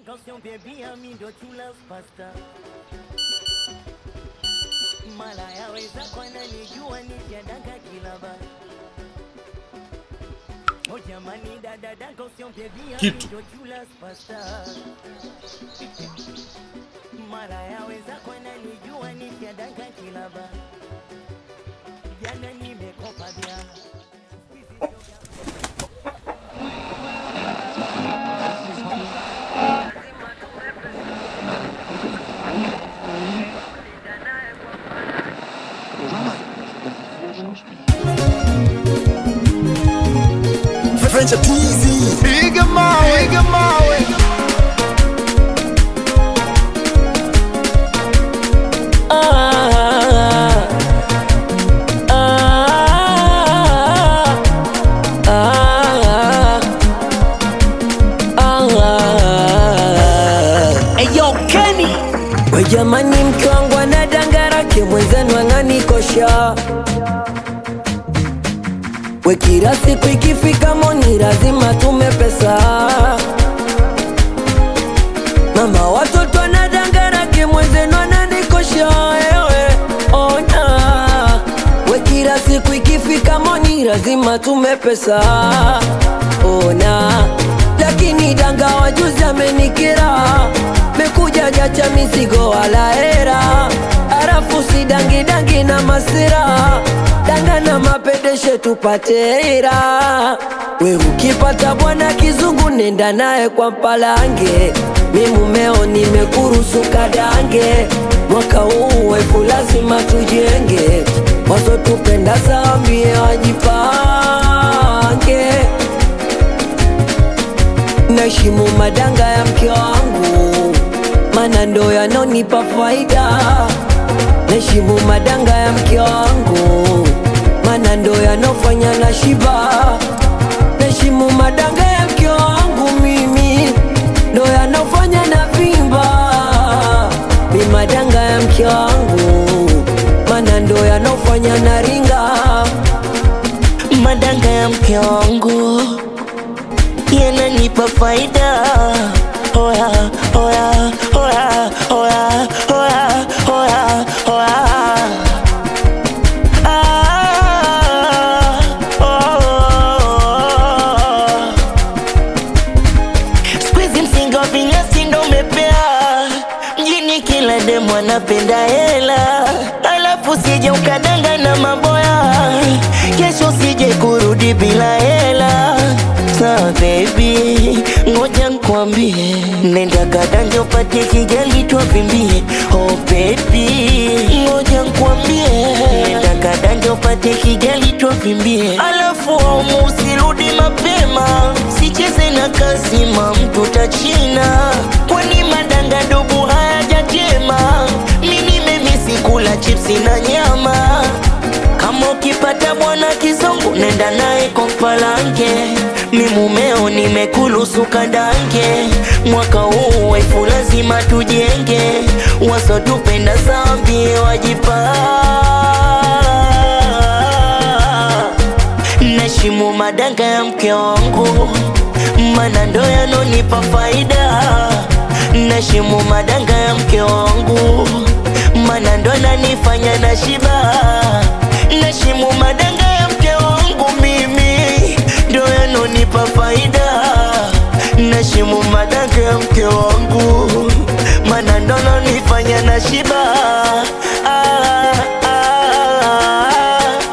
Attention baby, ami ndo chula pasta mala yaweza kwana nijua nishadanga kilaba Oh jamani dada dada attention baby, ami Kitu. ndo chula pasta mara yaweza kwana nijua nishadanga kilaba jana nimekopa bia French Peasy. Piga mawe, piga mawe. Eyo Kenny we jamani, mke wangu ana dangarake mwenzenu ananikosha we, kila siku ikifika moni lazima tume pesa. Mama watoto ana dangarake mwenzenu ananikosha ewe, ona we, kila siku ikifika moni lazima tume pesa. Ona lakini danga wajuzi amenikira mekuja jacha mizigo wala hera, arafu si dangi dangi na masira danga na mapedeshe tupate hera. We ukipata bwana kizungu nenda naye kwa mpalange, mi mumeo nimekurusu kadange, mwaka huu wefu lazima tujenge, wasotupenda sambie wajipange Naheshimu madanga ya mke wangu, mana ndo yanonipa faida. Naheshimu madanga ya mke wangu, mana ndo yanofanya na shiba. Naheshimu madanga ya mke wangu, mimi ndo yanofanya na vimba. Mi madanga ya mke wangu, mana ndo yanofanya na ringa. madanga ya mke wangu yananipa faida. Oya, oya, oya, oya, oya, oya, oya. Ah, oh. Siku hizi msingi wa vinyasi ndo umepea mjini, kila demu anapenda hela, alafu sije ukadanga na maboya, kesho sije kurudi bila hela. Sawa baby, ngoja nkwambie, nenda kadanja upate kijali twavimbie. Oh baby, ngoja nkwambie, nenda kadanja upate kijali twavimbie, alafu aumu usirudi mapema, sicheze na kasima mtu tachina, kwani madanga dubu hayajatema. Mi nimemisi kula chipsi na nyama kama ukipata bwana kizungu nenda naye kwa mpalange, mi mumeo nimekulusu kadange, mwaka huu wefu lazima tujenge, wasotupenda zambie wajipa Nashimu madanga ya mke wangu, mana ndo yanonipa faida. Nashimu madanga ya mke wangu, mana ndo nanifanya na shiba. Nashimu madanga ya mke wangu, mimi ndo yanonipa faida. Nashimu madanga ya mke wangu, mana ndo nanifanya na shiba. Ah, ah,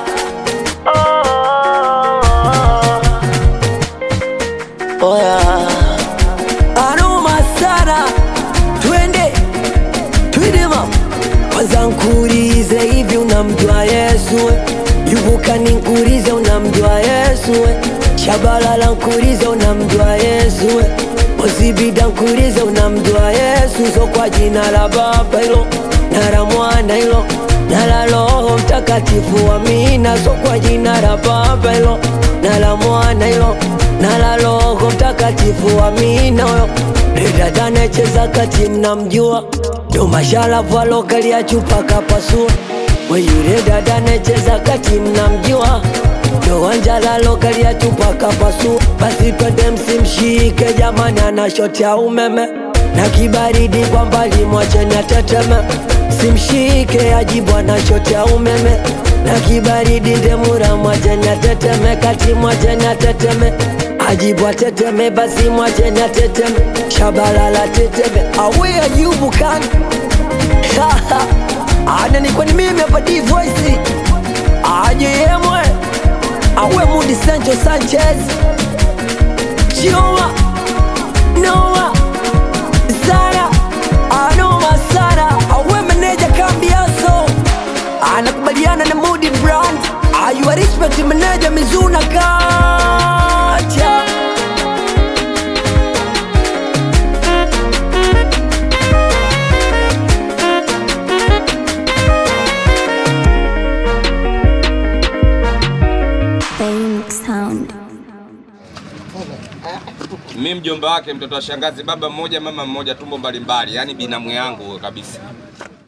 ah. Oh yeah. Aroma sana, twende twende ma kwanza, nkurize hivi, unamjua Yesu? Yuvuka ninkurize, unamjua Yesu? Shabalala nkurize, unamjua Yesu? Ozibida nkurize, unamjua Yesu? So kwa jina la Baba hilo na la Mwana hilo na la Roho Mtakatifu, amina. So kwa jina la Baba hilo na la Mwana hilo na la Roho Mtakatifu, amina. Huyo dada anayecheza kati, mnamjua ndo masharafu alokalia chupa kapasua. We yule dada anayecheza kati, mnamjua ndo wanjala alokalia chupa kapasua. Basi twende msimshike jamani, ana shoti ya umeme na kibaridi kwa mbali mwacheni ateteme simshike ajibu anachotea umeme na kibaridi ndemura mwacheni ateteme kati mwacheni ateteme ajibu ateteme basi mwacheni ateteme shabalala teteme awe ayubu kan ana ni kwani mimi hapa D voice aje yemwe awe mudi Sancho Sanchez Chioma Noah Zara Anoma Sara awe meneja Kambiaso anakubaliana na Moody Brand ayua respect meneja Mizuna Kacha Phoenix Sound. mi mjomba wake mtoto wa shangazi baba mmoja mama mmoja tumbo mbalimbali yani binamu yangu kabisa